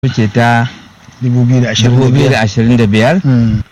wuce ta 2025 2025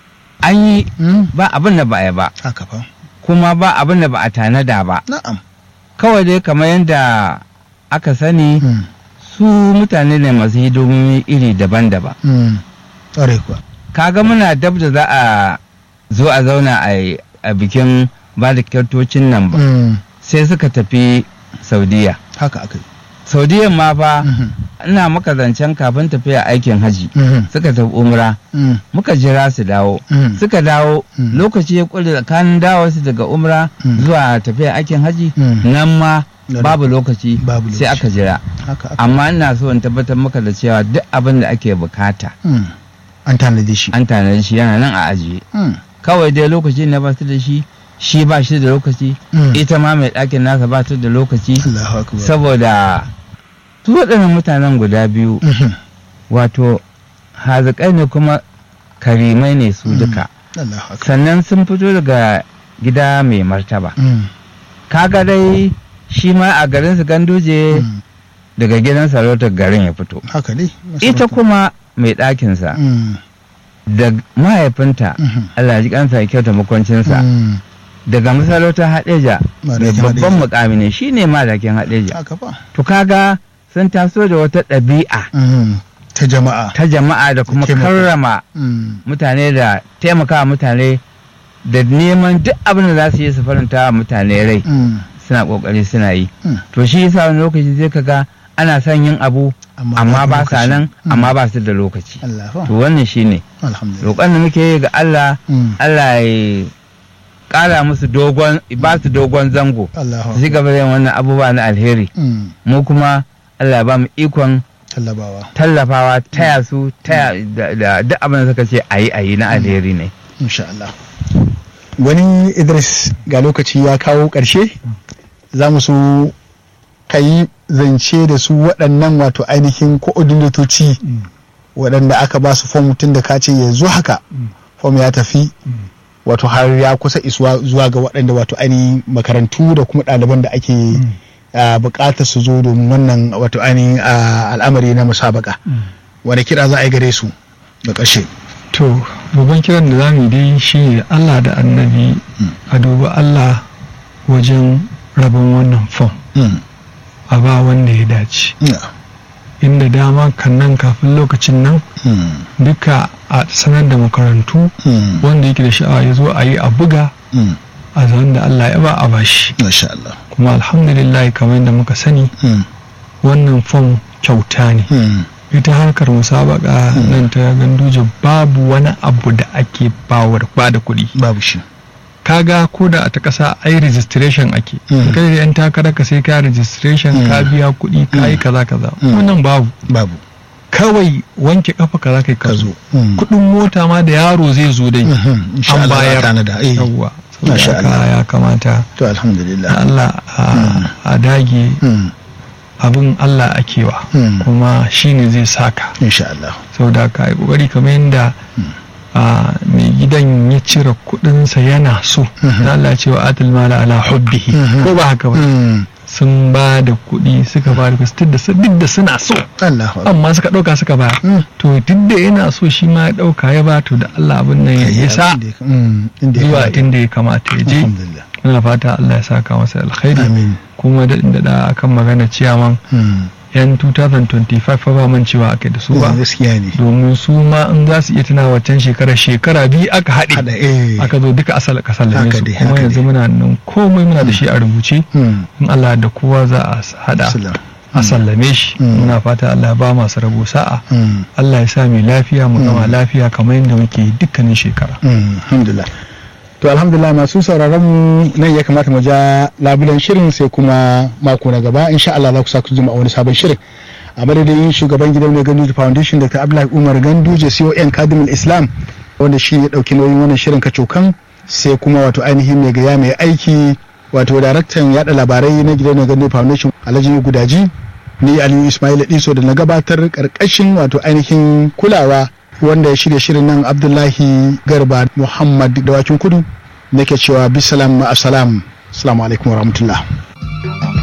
an yi Mm. ba abin da ba a yi ba haka fa kuma ba abin da ba a tanada ba na'am kawai dai kamar yadda aka sani Mm. su mutane ne masu hidimomi iri daban-daban Mm. ƙwarai kuwa kaga muna dab da za a zo a zauna a yi- a bikin ba da kyautocin nan ba Mm. sai suka tafi saudiya haka aka yi saudiyan ma fa Mhm. ina maka zancen kafin tafiya aikin haji Mhm. suka tafi umra Mm. muka jira su dawo Mm. suka dawo Mm. lokaci ya kure tsakanin dawo su daga umra Mm. zuwa tafiya aikin haji Mm. nan ma Na babu lokaci Babu sai lokaci. aka jira haka aka amma ina so in tabbatar maka da cewa duk abin da ake bukata Mm. an tanadi shi an tanadi shi yana nan a ajiye Mm. kawai dai lokaci na ba su da shi shi ba shi da lokaci Mm. ita ma mai ɗakin nasa ba ta da lokaci Allahu akbar saboda su waɗannan mutanen guda biyu Mhm. wato hazikai ne kuma karimai ne su duka Allahu akbar sannan sun fito daga gida mai martaba Mm. kaga dai shi ma a garin su ganduje Mm. daga gidan sarautar garin ya fito haka ne ita kuma mai ɗakinsa Mm. da mahaifinta Mhm. Allah ya ji kansa ya kyauta makwancinsa Mm. daga masarautar haɗeja mai Madakin babban Haɗeja. mukami ne shine madakin haɗeja haka fa to kaga sun taso da wata ɗabi'a Mm. ta jama'a ta jama'a da kuma taimako. karrama Mm. mutane da taimakawa mutane da neman duk abin da za su yi su faranta wa mutane rai Mm. suna kokari suna yi Mm. to shi yasa wani lokaci zai kaga ana son yin abu amma ba sa lokaci. nan Mm. amma ba su da lokaci Allah fa to wannan shine alhamdulillah roƙon da muke yi ga Allah Mm. Allah ya ƙara musu dogon ba su dogon zango Allahu su ci gaba da yin wannan abubuwa na alheri Mm. mu kuma Allah ya ba mu ikon tallabawa tallafawa taya su taya da da duk abin da suka ce ayi ayi na alheri ne insha Allah wani Idris ga lokaci ya kawo ƙarshe za mu so ka yi zance da su waɗannan wato ainihin ko'odinatoci waɗanda aka ba su fom tun da ka ce yanzu haka fom ya tafi wato har ya kusa isuwa zuwa ga waɗanda wato ainihin makarantu da kuma ɗaliban da ake ah, buƙatar su zo domin wannan wato ainihin ah, al'amari na musabaka wani kira za a yi gare su da ƙarshe To, babban kiran da za mu yi dai shi ne Allah da annabi a dubi Allah wajen rabon wannan fom Mm. a ba wanda ya dace. Yeah. Inda dama kan nan kafin lokacin nan Mm. duka a sanar da makarantu Mm. wanda yake da sha'awa ya zo a yi a buga Mm. a zaman da Allah ya ba a bashi. Masha Allah. Kuma alhamdulillah kamar yadda muka sani Mm. wannan fom kyauta ne. Mm. ita harkar musabaka nan ta ganduje babu wani abu da ake bawar ba da kuɗi Babu shi. kaga ko da a ta ƙasa ai registration ake Mm. kai da yan takarar ka sai ka registration ka Mm. biya kuɗi ka yi kaza kaza Mm. wannan babu Babu. kawai wanke kafa kaza kai ka Ka zo zo. Mm. kuɗin mota ma da yaro zai zo dai Mhm. Insha an Allah za a bayar tanada. Eh. yawwa Masha saboda haka Allah. ya kamata To alhamdulillah. da Allah a- a dage Mm. abin Allah akewa Mm. kuma shine zai saka Insha Allah. saboda haka yi kokari kamar yadda a mai gidan ya cire kudinsa yana so Mhm. na Allah cewa atal mala ala hubbihi Mhm. ko ba haka ba Mm. sun ba da kuɗi suka ba da duk da su- duk da suna so Allahu Akbar. amma suka ɗauka suka ba Mm. to duk da yana so shi ma ya ɗauka ya ba to da Allah abin nan ya Ayi isa abin da ya- Mm. Inda ya zuwa kamata. inda ya kamata ya je Alhamdulillah. muna fata Allah ya saka masa alkhairi Amin. kuma da da akan magana ciyaman Mm. yan 2025 fa ba man cewa ake da su ba Gaskiya ne. domin su ma in za su iya tuna waccan shekara shekara biyu aka haɗe Hada eh. aka zo duka asal ka sallame Haka su dai, kuma haka yanzu dai. muna nan komai muna da shi a rubuce Mm. in Allah da kowa za a s- hada Salam. a sallame shi Mm. muna fata Allah ya ba masu rabo sa'a Mm. Allah ya sa mai lafiya mu gama Mm. lafiya kamar yadda muke yi dukkanin shekara Mm. Alhamdulillah. To alhamdulillah masu sauraron mu nan ya kamata mu ja labulen shirin sai kuma mako na gaba insha Allah za ku sa ku jima a wani sabon shirin. A madadin shugaban gidan mai Ganduje Foundation Dr. Abdullahi Umar Ganduje CON Kadimul Islam wanda shi ya dauki nauyin wannan shirin kacokan sai kuma wato ainihin mai gaya mai aiki wato daraktan yada labarai na gidan mai Ganduje Foundation Alhaji Gudaji ni Aliyu Ismail Diso da na gabatar karkashin wato ainihin kulawa wanda ya shirya shirin nan Abdullahi Garba Muhammad Dawakin Kudu nake cewa bisalam ma'asalam assalamu alaikum warahmatullah